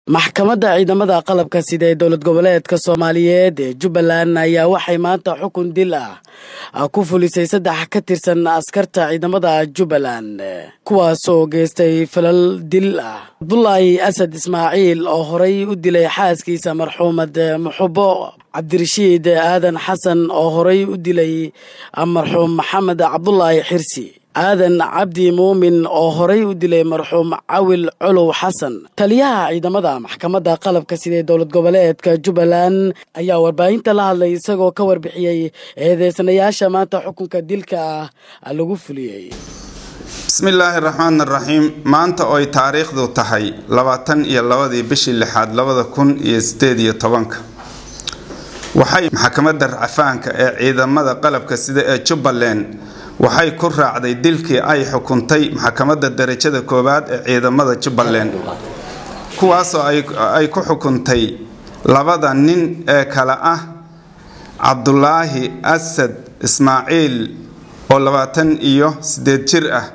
maxkamadda ciidamada qalabka sida ee dowlad goboleedka soomaaliyeed ee jubbaland ayaa waxay maanta xukun dil ah ku fulisay saddex ka tirsan askarta ciidamada jubbaland kuwaasoo geystay falal dil ah cabdulaahi asad ismaaciil oo horay u dilay xaaskiisa marxuumad muxubo cabdirashiid aadan xasan oo horay u dilay marxuum maxamed cabdulaahi xirsi aadan cabdi muumin oo horay u dilay marxuum cawil colow xasan taliyaha ciidamada maxkamadda qalabka sida ee dowlad goboleedka jubbaland ayaa warbaahinta la hadlay isagoo ka warbixiyey eedeysanayaasha maanta xukunka dilka ah lagu fuliyey bismillaahi raxmaan raxiim maanta oy taariikhdu tahay labaatan iyo labadii bishii lixaad labada kun iyo sideed iyo tobanka waxay maxkamadda racfaanka ee ciidamada qalabka sida ee jubbaland waxay ku raacday dilkii ay xukuntay maxkamadda darajada koowaad ee ciidamada jubbaland kuwaasoo ay ku xukuntay labada nin ee kale ah cabdulaahi asad ismaaciil oo labaatan iyo sideed jir ah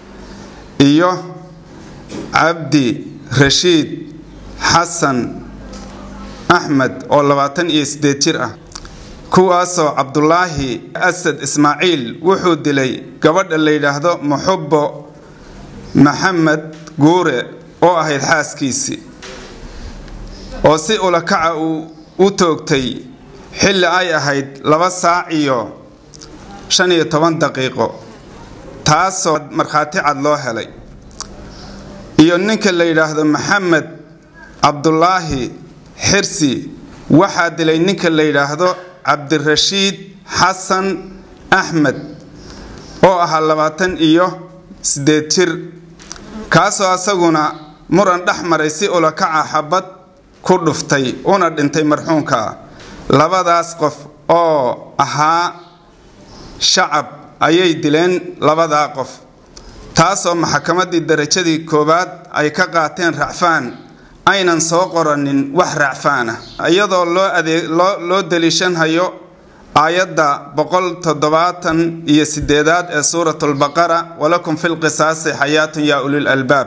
iyo cabdi rashiid xasan axmed oo labaatan iyo sideed jir ah kuwaasoo cabdulaahi asad ismaaciil wuxuu dilay gabadha la yidhaahdo muxubo maxamed guure oo ahayd xaaskiisii oo si ulakaca uu u toogtay xilli ay ahayd laba saac iyo shan iyo toban daqiiqo taasoo markhaati cad loo helay iyo ninka la yidhaahdo maxamed cabdulaahi xirsi waxaa dilay ninka la yidhaahdo cabdirashiid xasan axmed oo ahaa labaatan iyo sideed jir kaasoo asaguna muran dhex maray si ulakaca xabad ku dhuftay una dhintay marxuumka labadaas qof oo ahaa shacab ayay dileen labadaa qof taasoo maxkamaddii darajadii koowaad ay ka qaateen racfaan aynan soo qoranin wax racfaana iyadoo loo adeeg loo loo daliishanhayo aayadda boqol toddobaatan iyo sideedaad ee suurat lbaqara walakum fi lqisaasi xayaatun yaa ulil albaab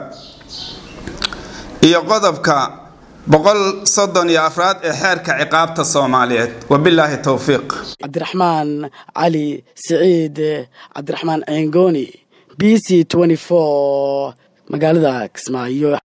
iyo qodobka boqol soddon iyo afraad ee xeerka ciqaabta soomaaliyeed wabilaahi towfiiq cabdiraxmaan cali siciid cabdiraxmaan ceengoni b c magaalada kismaayo